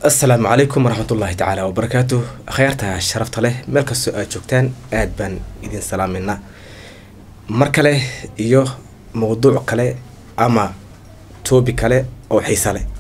asalaamu calaykum waraxmatullaahi tacaala wabarakaatu akhyaarta sharafta leh meel kastoo aad joogtaan aad baan idin salaameynaa mar kale iyo mawduuc kale ama toobi kale oo xiisa leh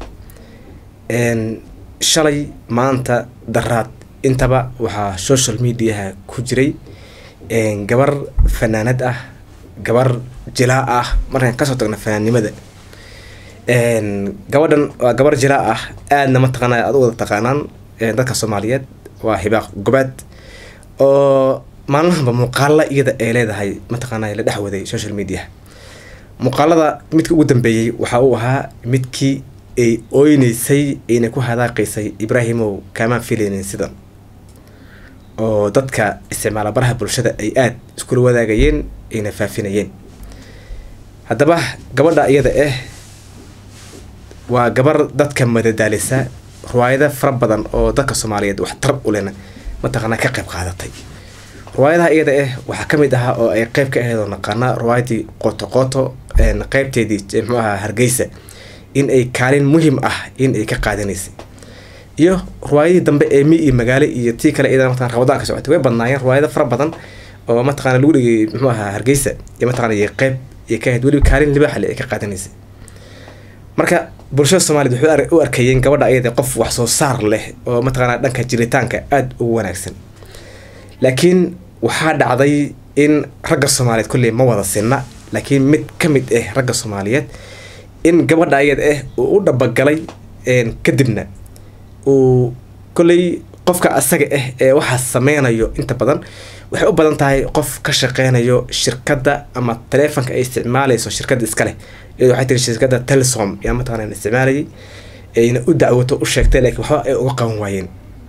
shalay maanta daraad intaba waxaa social mediaha ku jiray gabar fanaanad ah gabar jilaa ah markaan kasoo tagna fanaannimada gabadhan waa gabar jilaa ah aadna mataqaana aad u wada taqaanaan dadka soomaaliyeed waa hibaaq gobaad oo maalmahanba muuqaala iyada ay leedahay mataqaana la dhex waday social media muuqaalada midka ugu dambeeyey waxa uu ahaa midkii ay ooyneysay ayna ku hadaaqaysay ibraahimow kaamaan filaynin sidan oo dadka isticmaala baraha bulshada ay aada iskula wadaagayeen ayna faafinayeen haddaba gabadha iyada ah waa gabar dadka madadaalisa riwaayada fara badan oo dadka soomaaliyeed wax tarab u lena mataqaanaa ka qayb qaadatay riwaayadaha iyada ah waxaa ka mid ahaa oo ay qeyb ka ahayd oo naqaana riwaayadii qoto qoto qeybteedii muxuu ahaa hargeysa in ay kaalin muhim ah in ay ka qaadanaysay iyo riwaayadii dambe ee mi iyo magaalo iyo tii kale iyada mataqana ramadaanka socotay way badnaayeen riwaayado fara badan oo mataqana lagu dhigay muxuu ahaa hargeysa iyo mataqana iyo qeyb iyo ka ahayd weliba kaalin libaaxle ay ka qaadanaysay marka bulshada soomaaliyed waxay u arkayeen gabadha ayada qof wax soo saar leh oo mataqaana dhanka jiritaanka aada ugu wanaagsan laakiin waxaa dhacday in ragga soomaaliyeed kolley ma wada sinna laakiin mid ka mid ah ragga soomaaliyeed in gabadha ayada ah uu u dhabagalay kadibna uu kolley qofka asaga ah ee waxaas sameynayo inta badan waxay u badan tahay qof ka shaqeynayo shirkadda ama taleefonka ay isticmaaleyso shirkadda iskaleh iyado waxay tiri shirkadda telesom yaa mataqana isticmaalayay ayna u dacwato u sheegtay laakiin waxba ay uga qaban waayeen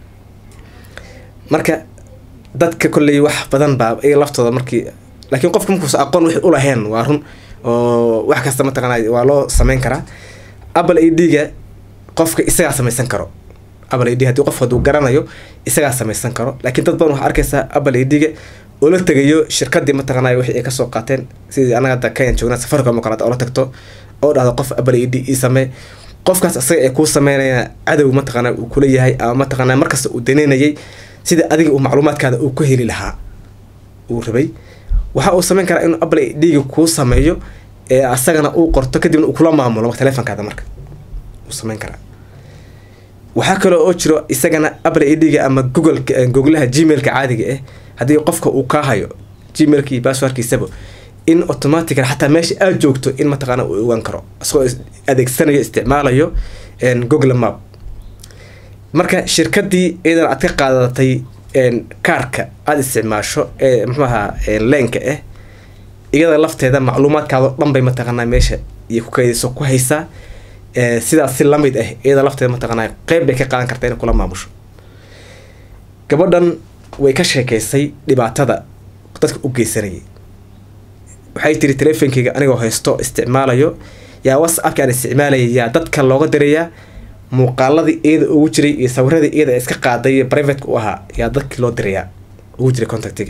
marka dadka kolley wax badan baa iyaga laftooda markii laakiin qofka markuusa aqoon wixii ulaheen waa run oo wax kasta mataqana waa loo sameyn karaa apple a d-ga qofka isagaa samaysan karo apple a d hadii qof haduu garanayo isagaa samaysan karo laakiin dad badan waxaa arkaysaa apple a d-ga oo la tegayo shirkadii mataqaanay wixii ay kasoo qaateen sidii anaga hadda kenyan joognaa safaricom oo kaleeta oo la tagto oo dhahdo qof apple a d ii samee qofkaas asaga ee kuu sameynaya cadow mataqaana uu kula yahay ama mataqaana markasta uu daneynayay sida adiga uu macluumaadkaada uu ku heli lahaa uu rabay waxa uu sameyn karaa inuu apple a d-ga kuu sameeyo ee asagana uu qorto kadibna uu kula maamulo telefonkaada marka uu sameyn karaa waxaa kaloo oo jiro isagana apple a d-ga ama google googlaha gmailka caadiga ah haddii qofka uu kaa hayo gmailkii basswordkiisaba in automatica xataa meesha aad joogto in mataqaana uu ogaan karo isagoo adeegsanayo isticmaalayo google map marka shirkadii iyadan aad ka qaadatay kaarka aada isticmaasho ee muxuu ahaa leenka ah iyada lafteeda macluumaadkaado dhan bay mataqaanaa meesha iyo kukeydiso ku haysaa sidaas si lamid ah iyada lafteeda mataqaanaa qeyb bay ka qaadan karta inay kula maamusho gabadhan way ka sheekeysay dhibaatada dadka u geysanayay waxay tiri teleefonkeyga anigoo haysto isticmaalayo yaa whatsappki aan isticmaalaya yaa dadka looga dirayaa muuqaaladii iyada ugu jiray iyo sawiradii iyada iska qaaday privateka u ahaa yaa dadkii loo dirayaa ugu jiray contactiga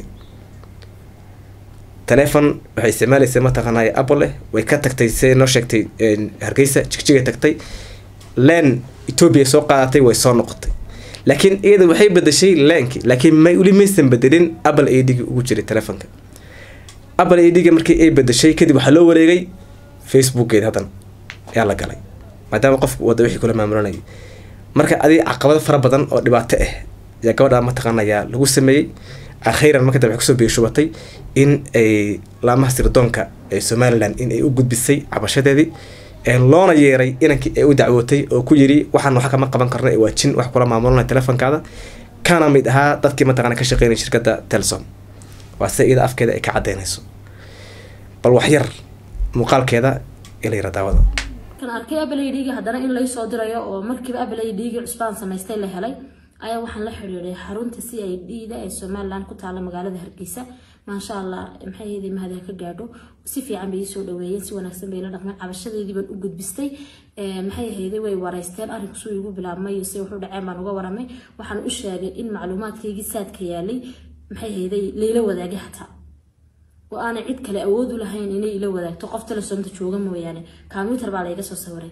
telefon waxay isticmaalaysa mataqaanay apple way ka tagtay siday noo sheegtay hargeysa jigjigay tagtay len ethoobia soo qaadatay way soo noqotay laakiin iyada waxay bedeshay lenki laakiin may weli maysan bedelin apple a d-ga ugu jiray telefonka apple a d-ga markii ay bedeshay kadib waxaa loo wareegay facebookgeed haddan ayaa la galay maadaama qofku wada wixii kula maamulanayay marka adiga caqabado fara badan oo dhibaato ah ayaa gabadha mataqaanayaa lagu sameeyey akhiiran marka dambe waxay kusoo biishubatay in ay laamaha sirdoonka ee somalilan in ay u gudbisay cabashadeedii loona yeeray inankii ay u dacwootay oo ku yiri waxaan waxa kama qaban karna waa jin wax kula maamulanaya telefonkaada kana mid ahaa dadkii mataqana ka shaqeynaya shirkadda telsom waa sida iyada afkeeda ay ka cadeynayso bal wax yar muuqaalkeeda ila yara daawada kan arkay abaladhiga haddana in lay soo dirayo oo markiiba abaladhiga cusbaan samaystay la helay ayaa waxaan la xiriiray xarunta c i d da ee somalilan ku taala magaalada hargeysa maasha allah maxay ahayday mahadin ka gaadho si fiican bay iisoo dhaweeyeen si wanaagsan bay la dhaqmeen cabashadeedii baan u gudbistay maxay ahayday way wareysteen arrinku suu igu bilaabmay se wuxuu dhaceen baan uga waramay waxaan u sheegay in macluumaadkaygii saadka yaalay maxay ahayday layla wadaagay xataa oo aanay cid kale awood u lahayn inay ila wadaagto qof telesomta jooga mooyaane combyuter baa layga soo sawiray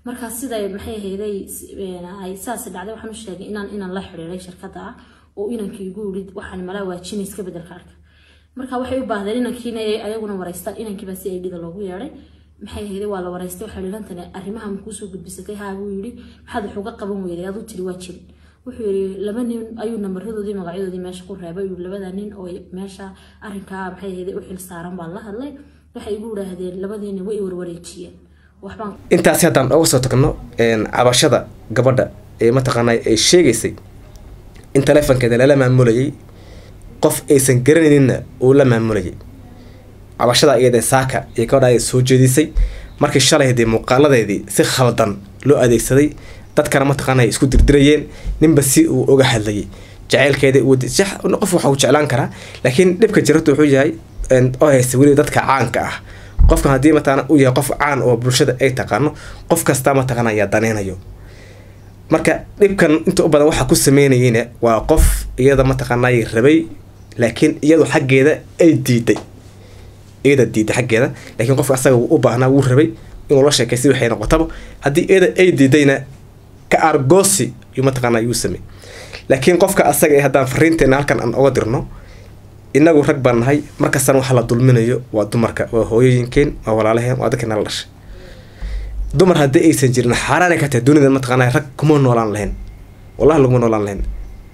markaa siday maxay ahayday ay saas dhacday waxaan u sheegay inaan inaan la xiriiray shirkadda ah oo inankii igu yidhi waxaan malaa waajinay iska bedelka arka marka waxay u baahdeen inankiina ayaguna wareystaan inankiibaa si ay dhida loogu yeedhay maxay ahayday waa la wareystay waxaa lilantane arrimaha makuusoo gudbisatay haa buu yidhi maxaad wax uga qaban weyday aduu tiri waa jirin wuxuu yidhi laba nin ayuu nambaradoodii magacyadoodii meesha ku reebay yuu labada nin oo meesha arrinkaa maxay ahayday u xil saaran baan la hadlay waxay igu yidhaahdeen labadiina way warwareejiyeen waxbaan intaasi haddaan oga soo tagno cabashada gabadha ee mataqaanaa ay sheegaysay in taleefonkeeda lala maamulayay qof aysan garanayninna uu la maamulayay cabashada iyada saaka iyo gabadha ay soo jeedisay markii shalay dee muuqaaladeedii si khaldan loo adeegsaday dadkana mataqaana ay isku dirdirayeen ninba si uu oga hadlayay jaceylkeeda qof waxa uu jeclaan karaa laakiin dhibka jiratu wuxuu yahay oo haysta weliba dadka caanka ah qofkan haddii mataqaana uu yahay qof caan oo bulshada ay taqaano qof kasta mataqaana ayaa daneynayo marka dhibkan inta u badan waxaa ku sameynayeyna waa qof iyada mataqaanay rabay laakiin iyadu xaggeeda ay diiday iyada diiday xaggeeda laakiin qofka asaga u baahnaa wuu rabay inuu la sheekay si waxay noqotaba haddii iyada ay diidayna ka argoosi yuu mataqaana yuu samey laakiin qofka asaga ee haddaan fariinteena halkan aan oga dirno inagu rag baan nahay markastana waxa la dulminayo waa dumarka waa hooyooyinkeen waa walaalaheen waa dadka nala dhashay dumar haddii aysan jirin xaaraanay ka tahay dunida mataqaana rag kuma noolaan lahayn wallahi laguma noolaan lahayn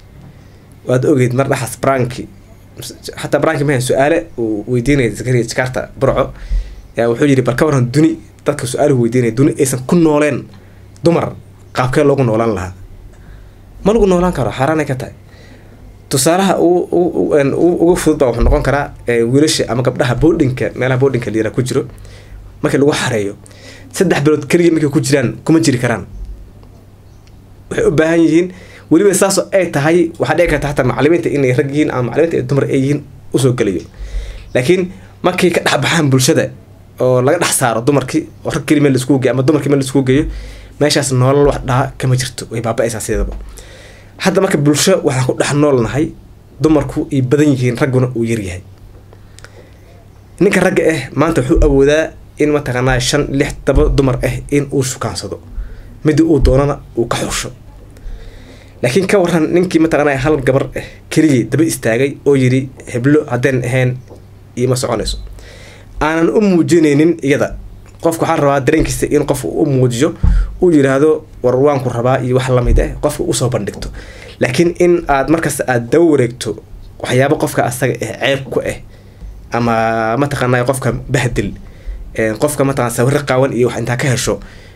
waad ogeyd mar dhaxas branki xataa branki mahan su-aale uu weydiinaya zakariya jakarta burco yaa wuxuu yidhi bal ka waran duni dadka su-aaluhu weydiinaya duni aysan ku nooleen dumar qaabkee loogu noolaan lahaa ma lagu noolaan karo xaaraanay ka tahay tusaalaha uga fudud baa wuxuu noqon karaa wiilasha ama gabdhaha boodhinka meelaha boodhinka liira ku jiro markii lagu xareeyo saddex bilood keliya markay ku jiraan kuma jiri karaan waxay u baahan yihiin weliba saasoo ay tahay waxaa dhici karta xataa macalimiinta inay rag yihiin ama macalimiinta ay dumar ay yihiin usoo gelayo laakiin markay ka dhex baxaan bulshada oo laga dhex saaro dumarkii oo rag keli meel laiskugu geeyo ama dumarkii meel laiskugu geeyo meeshaas noolal wax dhaha kama jirto way baaba-aysaa sideedaba hadda marka bulsho waxaan ku dhex noolnahay dumarku ay badan yihiin ragguna uu yaryahay ninka ragga ah maanta wuxuu awoodaa in mataqaanaa shan lix daba dumar ah in uu shukaansado midii uu doonana uu ka xusho laakiin ka waran ninkii mataqaanaa hal gabar ah keligii daba istaagay oo yidhi heblo haddeen ahayn iima soconayso aanan u muujinaynin iyada qofka waxaa rabaa dareenkiisa in qofka u muujiyo uu yidhaahdo war waanku rabaa iyo wax lamid ah qofka usoo bandhigto laakiin in aad markasta aada daba wareegto waxyaabo qofka asaga ah ceeb ku ah ama mataqaanaa qofka bahdil qofka mataqana sawirro qaawan iyo wax intaa ka hesho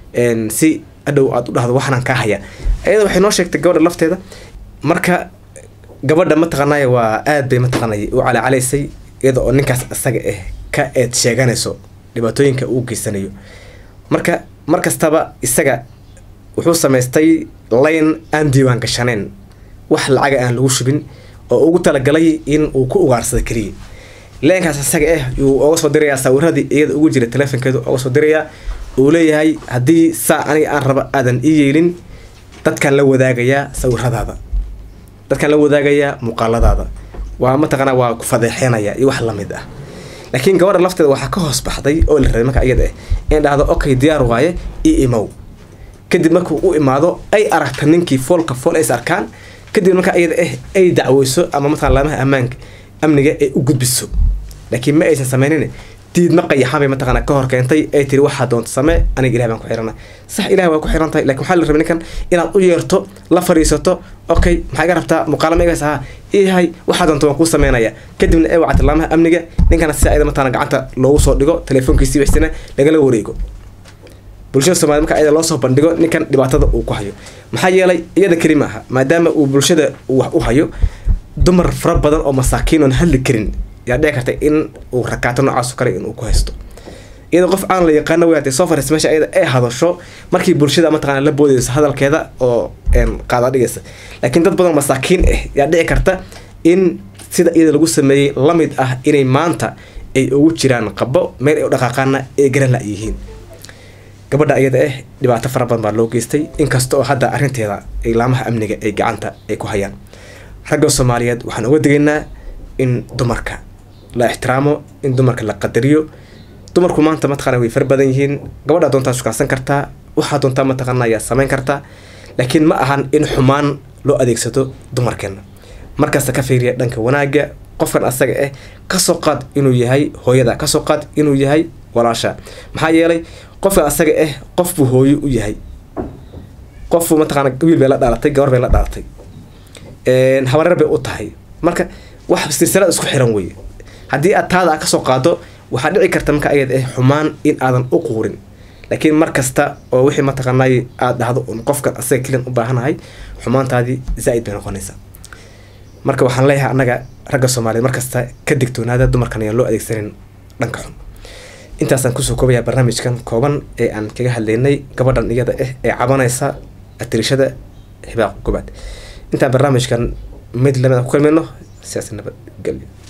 si adhow aad u dhahdo waxnaan kaa haya ayada waxay noo sheegtay gabadha lafteeda marka gabadha mataqaanay waa aad bay mataqaanay u calacalaysay iyada oo ninkaas isaga ah ka eed sheeganayso dhibaatooyinka uu geysanayo marka mar kastaba isaga wuxuu samaystay layn aan diiwaan gashaneen wax lacaga aan lagu shubin oo ugu talagalay in uu ku ugaarsado keliya leenkaas isaga ah yuu oga soo dirayaa sawiradii iyada ugu jira telefonkeedu oga soo dirayaa uu leeyahay haddii saa aniga aan raba aadan ii yeelin dadkaan la wadaagayaa sawiradaada dadkaan la wadaagayaa muuqaaladaada waa mataqaanaa waa ku fadeexeenaya iyo wax lamid ah laakiin gabadha lafteeda waxaa ka hoos baxday oo la rabay marka iyada ah in dhahdo okay diyaar waaye ii imow kadib markuu u imaado ay aragta ninkii foolka fool ays arkaan kadib marka iyada ah ay dacweyso ama mataqana laamaha ammaanka amniga ay u gudbiso laakiin ma aysan sameynin diidma qayaxan bay mataqaana ka hor keentay ay tiri waxaa doonta samee aniga ilahi baan ku xirana sax ilahi waa ku xiran tahay lakin waxaa la rabay ninkan inaad u yeerto la fariisato okay maxaa iga rabtaa muuqaalama igaas ahaa iyahay waxaa doonta waan kuu sameynaya kadibna ay wacata laamaha amniga ninkana si ayada mataqana gacanta loogu soo dhigo telefoonkiisii waxsina lagala wareego bulshada soomaliya marka ayada loo soo bandhigo ninkan dhibaatada uu ku hayo maxaa yeelay iyada keli ma aha maadaama uu bulshada uu wax u hayo dumar fara badan oo masaakiin oon hadli karin yaa dhici karta in uu rakaato noocaas kale inuu ku haysto iyadoo qof aan la yaqaano way hatay soo fariis meesha ayada ay hadasho markii bulshada mataqana la boodayso hadalkeeda oo qaada dhigaysa laakiin dad badan masaakiin ah yaa dhici karta in sida iyada lagu sameeyey lamid ah inay maanta ay ugu jiraan qabo meel ay u dhaqaaqaana ay garan la yihiin gabadha iyada ah dhibaato fara badan baa loo geystay inkasta oo hadda arrinteeda ay laamaha amniga ay gacanta ay ku hayaan ragga soomaaliyeed waxaan uga digaynaa in dumarka la ixtiraamo in dumarka la qadariyo dumarku maanta mataqaana way fara badan yihiin gabadha doontaa shukaansan kartaa waxaa doontaa mataqaana ayaa samayn kartaa laakiin ma ahan in xumaan loo adeegsado dumarkeena markasta ka fiiriya dhanka wanaagga qofkan asaga ah kasoo qaad inuu yahay hooyada kasoo qaad inuu yahay walaasha maxaa yeelay qofkan asaga ah qof buu hooyo u yahay qofbuu mataqaana wiil bay la dhalatay gabar bay la dhalatay habareer bay u tahay marka wax silsilad isku xiran weye haddii aad taada kasoo qaado waxaa dhici karta marka ayad ah xumaan in aadan u quurin laakiin mar kasta oo wixii mataqaanay aada dhahdo un qofkan asaga keliyan u baahanahay xumaantaadii zaa-id bay noqonaysaa marka waxaan leeyahay annaga ragga soomaaliyeed markasta ka digtoonaada dumarkan ayaan loo adeegsanin dhanka xun intaasaan kusoo koobayaa barnaamijkan kooban ee aan kaga hadlaynay gabadhan iyada ah ee cabanaysa atirishada hibaaq gobaad intaan barnaamijkan mid lamid aan ku kulmayno siyaasi nabadgelyo